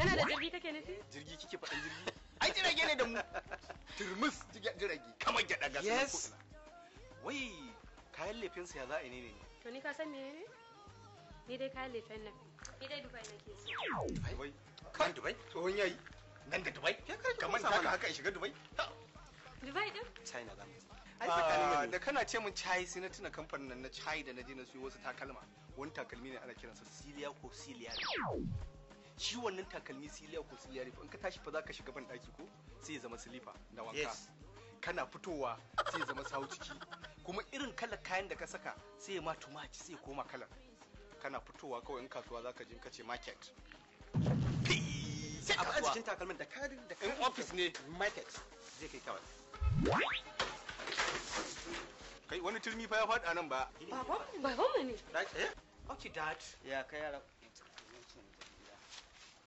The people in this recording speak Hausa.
kana da jirgi kake nufi jirgi kike faɗin jirgi ai jirage ne da mu turmus jirage kamar gyaɗa ga sunan Yes. ko'ina. wai kayan lefinsa ya za a yi ne ne to ni ka san me ne ni dai kayan lefen nan ni dai dubai nake so wai Kan Dubai? tsohon yayi nan da dubai Ya kai kamar kusa taka mana. haka in shiga dubai dubai din China za mu je. Ah, Ai tsakanin mu da ne. kana ce mun chai sai na tuna kamfanin nan na chai da na je na siyo wasu takalma wani takalmi ne ana kiransa siliya ko siliyari shi wannan takalmi siliya ko siliyari in ka tashi fa za ka shiga ban daki ko sai ya zama silifa da wanka Yes. kana fitowa sai ya zama sawu ciki kuma irin kalar kayan da ka saka sai ya ma tumaci sai ya koma kalar kana fitowa kawai in kasuwa za ka je ka ce market sai Abu a kasuwa jikin takalmin da karin da in office ne market zai kai kawai. kai wani turmi fa ya faɗi a nan ba baban baban mu ne Dad, eh? Okay, dad. ya kai yara